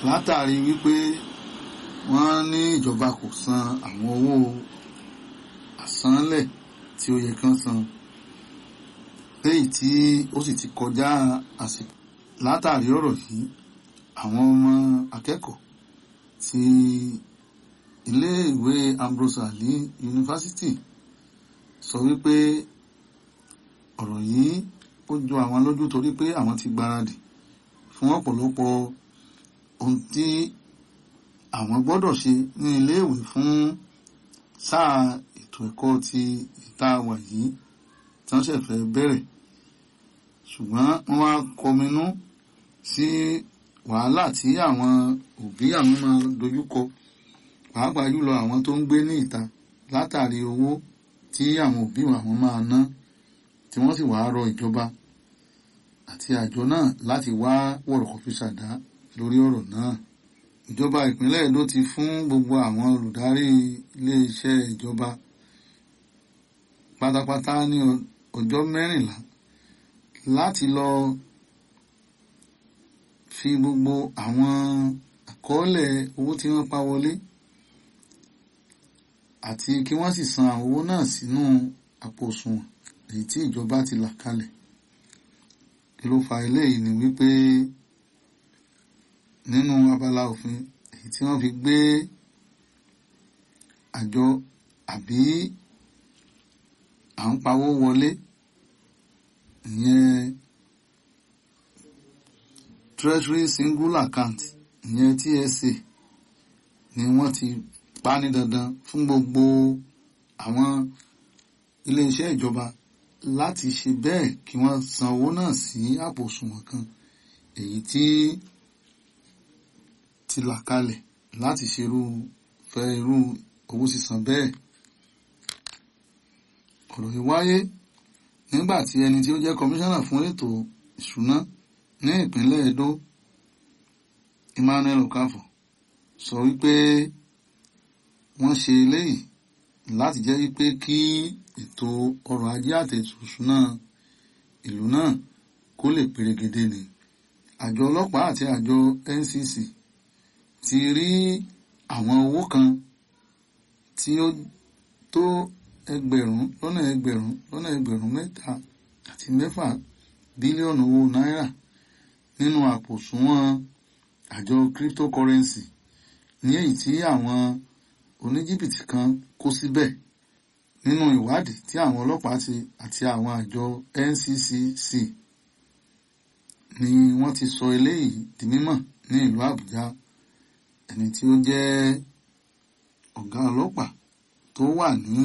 látàrí wípé wọ́n ní ìjọba kò san àwọn owó àsánlẹ̀ tí ó yẹ kán san léyìí tí ó sì ti kọjá àsìkò látàrí ọ̀rọ̀ yìí àwọn ọmọ akẹ́kọ̀ọ́ ti iléèwé Ambrose Ali yunifásitì sọ wípé ọ̀rọ̀ yìí ó jọ àwọn lójú torí pé àwọn ti gbáradì fún ọ̀pọ̀lọpọ̀ ohun tí àwọn gbọ́dọ̀ ṣe ní iléèwé fún sáà ètò ẹ̀kọ́ ti ìta wà yìí tí wọ́n ṣẹ̀ fẹ́ bẹ̀rẹ̀ ṣùgbọ́n wọ́n wá kọminú sí wàhálà tí àwọn òbí àwọn máa dojúkọ pàápàá jùlọ àwọn tó ń gbé ní ìta látàrí owó tí àwọn òbí àwọn máa ná tí wọ́n sì wáá rọ ìjọba àti àjọ náà láti wá wọ̀rọ̀kọ̀ fi ṣàdá lórí ọ̀rọ̀ náà ìjọba ìpínlẹ̀ Èdó ti fún gbogbo àwọn olùdarí iléeṣẹ́ ìjọba pátápátá ní ọjọ́ mẹ́rìnlá láti lọ fi gbogbo àwọn àkọọ́lẹ̀ owó tí wọ́n pa wọlé àti kí wọ́n sì san àwọn owó náà sínú àpò òṣùwọ̀n èyí tí ìjọba ti là kalẹ̀ kí ló fa eléyìí ni wípé nínú abala òfin èyí tí wọ́n fi gbé àjọ àbí à ń pawó wọlé ìyẹn treasury single account ìyẹn TSA ni wọ́n ti pa ní dandan fún gbogbo àwọn iléeṣẹ́ ìjọba láti ṣe bẹ́ẹ̀ kí wọ́n san owó náà sí àpò òṣùwọ̀n kan èyí tí ti là kalẹ̀ láti ṣerú fẹ́ irú owó sísan bẹ́ẹ̀. ọ̀rọ̀ yìí wáyé nígbà tí ẹni tí ó jẹ́ kọmíṣánná fún ètò ìṣúná ní ìpínlẹ̀ Edo Emmanuel Okafor sọ wípé wọ́n ṣe eléyìí láti jẹ́ wípé kí ètò ọrọ̀ ajé àti ètò ìṣúná ìlú náà kó lè perégedé ni àjọ ọlọ́pàá àti àjọ NCC ti rí àwọn owó kan tí ó tó ẹgbẹ̀rún lọ́nà ẹgbẹ̀rún lọ́nà ẹgbẹ̀rún mẹ́ta àti mẹ́fà bílíọ̀nù owó náírà nínú àpò òṣùwọ̀n àjọ cryptocurrency ní èyí tí àwọn oníjìbìtì kan kó síbẹ̀ nínú ìwádìí tí àwọn ọlọ́pàá ti àti àwọn àjọ NCCC ni wọ́n ti sọ eléyìí di mímọ̀ ní ìlú Àbújá ẹni tí ó jẹ́ ọ̀gá ọlọ́pàá tó wà ní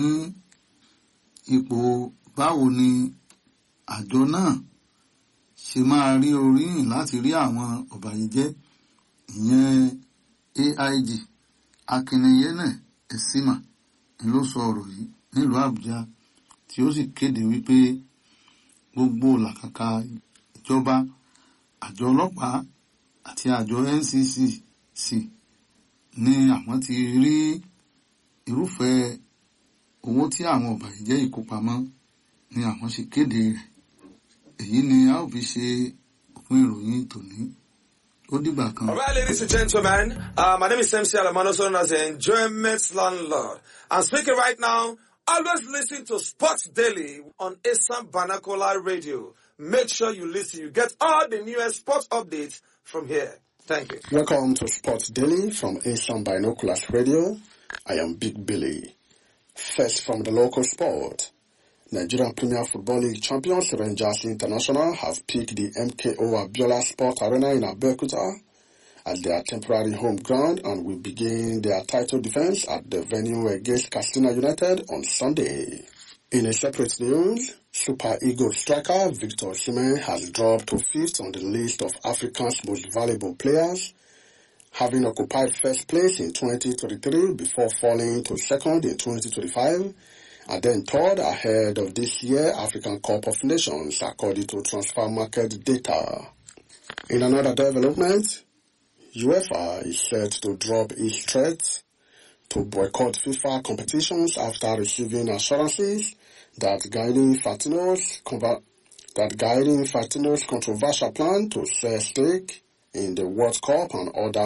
ipò báwo ni àjọ náà ṣe máa rí oríyìn láti rí àwọn ọ̀bàyéjẹ́ ìyẹn AIG Akínyẹnẹ Ẹ̀sìmà ló sọ ọ̀rọ̀ yìí nílùú Àbújá tí ó sì kéde wípé gbogbo làkàkà ìjọba àjọ ọlọ́pàá àti àjọ NCCC ni àwọn ti rí irúfẹ́ owó tí àwọn ọ̀bàyéjẹ́ ìkópamọ́ ni àwọn ṣe kéde rẹ̀ èyí ni a ó fi ṣe òpin ìròyìn tòní ó dìgbà kan. All right, ladies and gentlemen, uh, my name is MC Alamano, known as the Enjoyment Landlord. I'm speaking right now. Always listen to Sports Daily on Assam Banakola Radio. Make sure you listen. You get all the newest sports updates from here. Thank you. Welcome to Sports Daily from Asian Binoculars Radio. I am Big Billy. First from the local sport. Nigerian Premier Football League champions Rangers International have picked the MKO Abiola Sport Arena in Abeokuta as their temporary home ground and will begin their title defense at the venue against Castina United on Sunday. In a separate news, Super Eagles striker Victor Osimhen has dropped to fifth on the list of Africa's most valuable players, having occupied first place in 2023 before falling to second in 2025 and then third ahead of this year African Cup of Nations according to transfer market data. In another development, UEFA is set to drop its threat to boycott FIFA competitions after receiving assurances that guiding Fatino's that guiding Fatino's controversial plan to sell stake in the World Cup and other